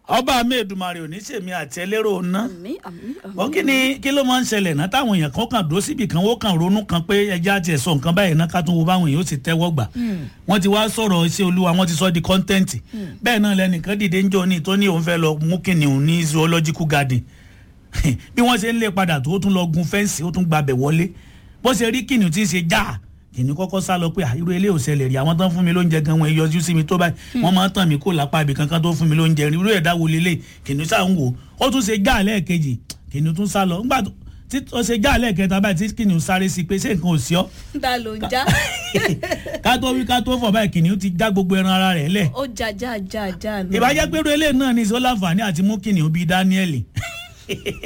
ọba mi èdùmarè òní sèmi àti ẹlẹ́rọ ná àmì àmì àmì. wọ́n kí ni kí ló máa ń ṣẹlẹ̀ náà táwọn èèyàn kan kàn dúró síbi kan wọ́n kàn ronú kan pé ẹja àti ẹ̀sọ́ nǹkan báyìí náà ká tún wo báwọn èèyàn ó sì tẹ́wọ́ gbà wọ́n ti wá sọ̀rọ̀ iṣẹ́ olúwa wọ́n ti sọ di kọ́ńtẹ́ǹtì bẹ́ẹ̀ náà lẹ́nìkan dìde ń jọ ní tó ní òun fẹ́ lọ mú kìnìún ní zoological garden bí wọ́n ṣe ń lé padà tó ó tún lọ gun fẹ́ǹsì ó tún gbabẹ̀ wọlé bó ṣe rí kìnìún tí ń ṣe jáà kìnìún kọ́kọ́ sá lọ pé à, irú ilé ò ṣẹlẹ̀ rí àwọn tó ń fún mi lóúnjẹ gan wọn yọjú sí mi tó báyìí wọ́n máa ń tàn mí kó lápá ibì kankan tó fún mi lóúnjẹ rí irú ẹ̀dá wo lélẹ̀ kìnìún sá ń wò ó tún ṣe já lẹ́ẹ̀kejì kìnìún tún sá lọ ńgbà tó- tí ó ṣe já lẹ́ẹ̀kẹta báyìí tí kìnìún sáré sí pé ṣé nǹkan ò sí ọ́ ta ló ń já ká tó wí ká tó fọ̀ báyìí kìnìún ti já gbogbo ẹran ara rẹ̀ lẹ̀ ó já já já já. nù. ìbájẹ́ pé irú eléyìí náà ní ìṣó láǹfààní àti mú kìnìún bíi Dáníẹ́lì